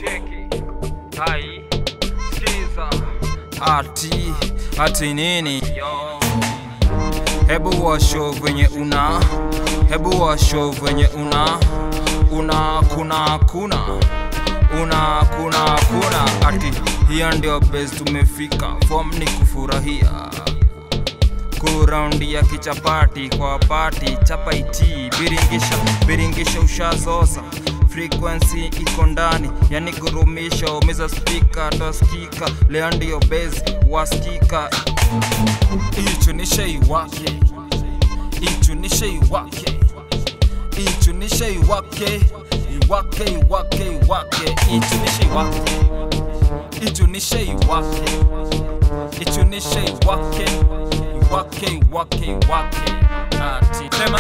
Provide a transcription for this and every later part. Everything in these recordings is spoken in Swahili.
cheki hai skiza ati ati nini yo hebu washo venye una hebu washo venye una una kuna kuna una kuna kuna ati hiyo ndio base tumefika form ni kufurahia kuraundi ya kichapati kwa pati chapaiti biringisha biringisha ushazoza frequency iko ndani yani gurumisha umeza spika toskika leo ndio base waskika ichunishe iwake ichunishe iwake ichunishe iwake iwake iwake iwake ichunishe iwake ichunishe iwake ichunishe iwake iwake iwake iwake ati sema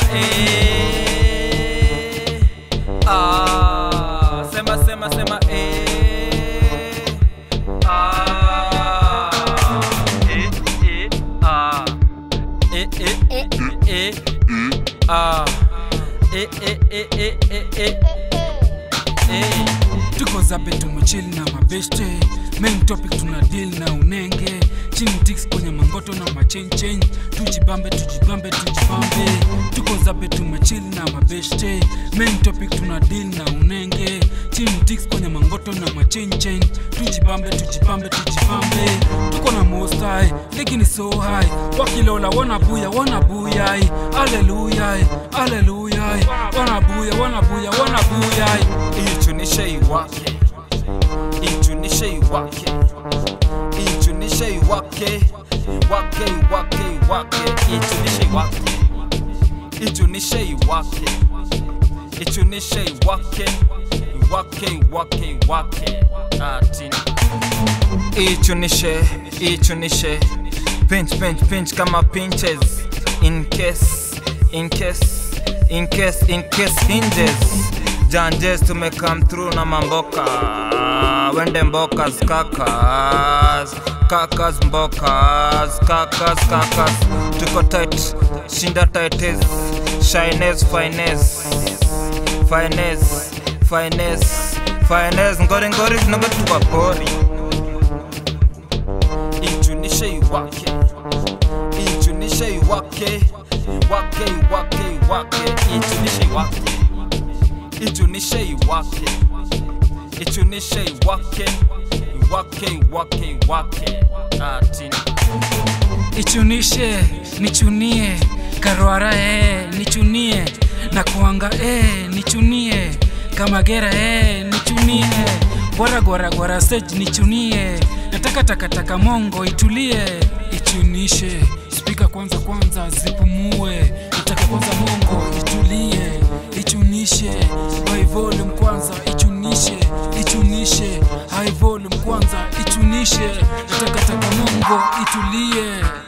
eh ah sema sema sema eh ah eh eh ah eh eh eh eh ah eh eh eh eh eh eh eh tuko zabe tumechili na mabeste main topic tuna deal na unenge chini dix kwenye mangoto na machenchen tujibambe tujibambe tujibambe tuko zabe tumechili na mabeste main topic tuna deal na unenge chini dix kwenye mangoto na machenchen tujibambe tujibambe tujibambe tuko na mostai ligi ni so high wakilola wanabuya wanabuyai aleluyai aleluyai wanabuya wanabuya wanabuyai ichunishe iwake ichunishe iwake ichunishe iwake iwake iwake iwake ichunishe iwake ichunishe iwake ichunishe iwake iwake iwake iwake ati ichunishe ichunishe pinch pinch pinch kama pinches in case in case in case in case hinges janjes tume come through na mamboka wende mbokas kakas kakas mbokas kakas kakas tuko tight shinda tightes shines fines fines fines fines ngori ngori zinago tuko pori ichunishe iwake ichunishe iwake iwake iwake iwake ichunishe iwake ichunishe iwake ichunishe iwake iwake iwake iwake ati ichunishe nichunie karwara e nichunie na kuanga e nichunie kamagera e nichunie gwara gwara gwara stage nichunie nataka takataka mongo itulie ichunishe spika kwanza kwanza zipumue nataka kwanza mongo itulie ichunishe high volume kwanza ichunishe ichunishe high volume kwanza ichunishe nataka taka mongo itulie